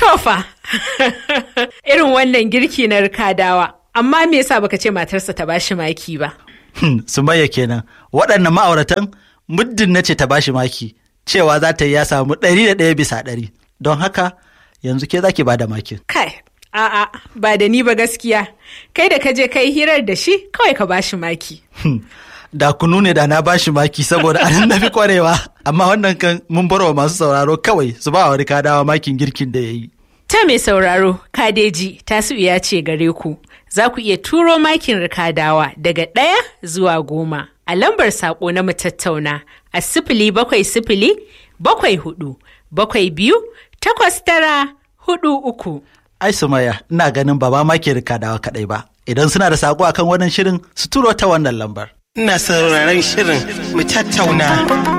Tofa, irin wannan girki na rikadawa, amma me yasa baka ce matarsa ta bashi maki ba? Hmm, Sumayya kenan waɗannan ma'auratan muddin na ce ta bashi maki cewa za ta yi ya samu ɗari da ɗaya bisa ɗari don haka yanzu ke za ki ba da makin. Kai, a'a, ba da ni ba gaskiya. Kai da ka je kai hirar da shi, kawai ka bashi maki. Hmm, Da kunu ne da na bashi maki saboda anan na fi kwarewa amma wannan kan mun bar wa masu sauraro kawai su ba wa rikadawa makin girkin da ya yi. Ta mai sauraro, kadeji tasu ya ce gare ku, za ku iya turo makin rikadawa daga ɗaya zuwa goma a lambar saƙo na mu tattauna a sifili bakwai sifili bakwai hudu bakwai biyu takwas tara hudu uku. Ai Sumayya ina ganin ba ma maki rikadawa kaɗai ba idan suna da saƙo akan wannan shirin su turo ta wannan lambar. Ina sauraron shirin mu tattauna.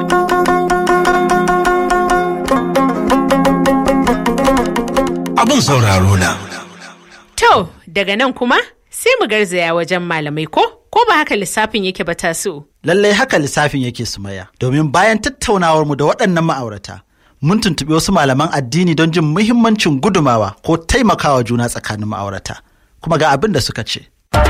Abin sauraro na. To, daga nan kuma sai mu garzaya wajen malamai ko? Ko ba haka lissafin yake ba tasu? Lallai haka lissafin yake Sumayya domin bayan tattaunawar mu da waɗannan ma'aurata mun tuntuɓi wasu malaman addini don jin muhimmancin gudumawa ko taimakawa juna tsakanin ma'aurata kuma ga abin da suka ce.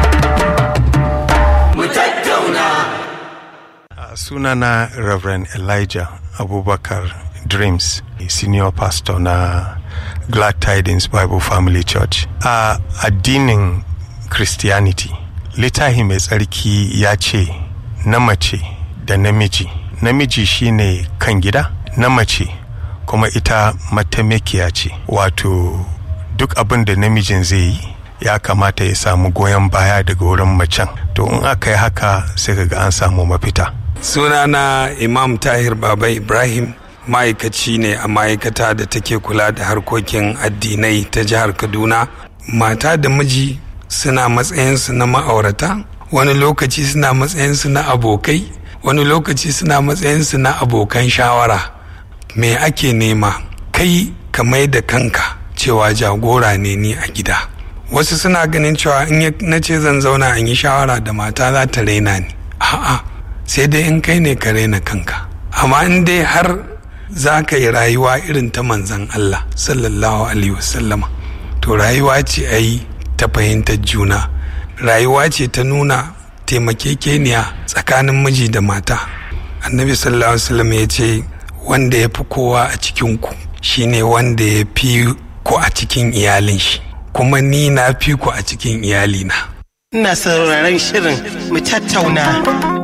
sunana Reverend Elijah Abubakar Dreams, senior pastor na Glad Tidings Bible Family Church. A addinin Christianity, littafi mai tsarki ya ce na mace da namiji. Namiji shine kan gida, na mace kuma ita mataimakiya ce. Wato duk abin da namijin zai yi ya kamata ya samu goyon baya daga wurin macen. To in aka yi haka sai ga an samu mafita. sunana imam tahir baba ibrahim ma'aikaci ne a ma'aikata da take kula da harkokin addinai ta jihar kaduna mata da miji suna matsayinsu na ma'aurata wani lokaci suna matsayinsu na abokai wani lokaci suna matsayinsu na abokan shawara me ake nema kai ka mai da kanka cewa jagora ne ni a gida wasu suna ganin cewa in na ce zan zauna in yi shawara da mata za ta raina ni a'a sai dai in kai ne ka raina kanka amma in dai har za ka yi rayuwa irin ta manzan Allah sallallahu alaihi wasallama to rayuwa ce a yi ta fahimtar juna rayuwa ce ta nuna taimakekeniya tsakanin miji da mata annabi sallallahu alaihi wasallam ya ce wanda ya fi kowa a cikin ku shine wanda ya fi ku a cikin iyalin shi kuma ni na fi ku a cikin iyalina Ina sauraron shirin mu tattauna.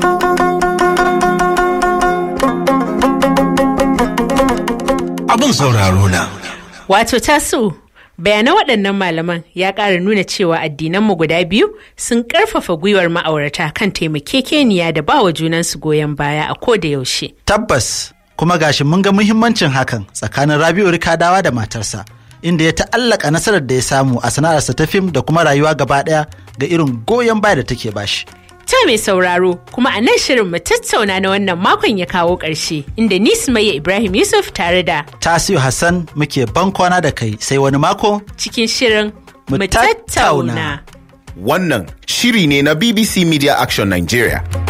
Abin sauraro na. Wato tasu, bayanan waɗannan malaman ya ƙara nuna cewa addinanmu guda biyu sun ƙarfafa gwiwar ma'aurata kan taimakekeniya da ba wa junansu goyon baya a ko da yaushe. Tabbas kuma gashi mun ga muhimmancin hakan tsakanin Rabi'u Rikadawa da matarsa inda ya ta'allaka nasarar da ya samu a sana'arsa ta fim da kuma rayuwa gaba ɗaya ga irin goyon baya da take bashi. Ta mai sauraro kuma a nan shirin mu tattauna na wannan makon ya kawo ƙarshe inda ni Sumayya Ibrahim Yusuf tare da Tasiu Hassan muke ban kwana da kai sai wani mako cikin shirin Mu mu tattauna. tattauna. Wannan shiri ne na BBC Media Action Nigeria.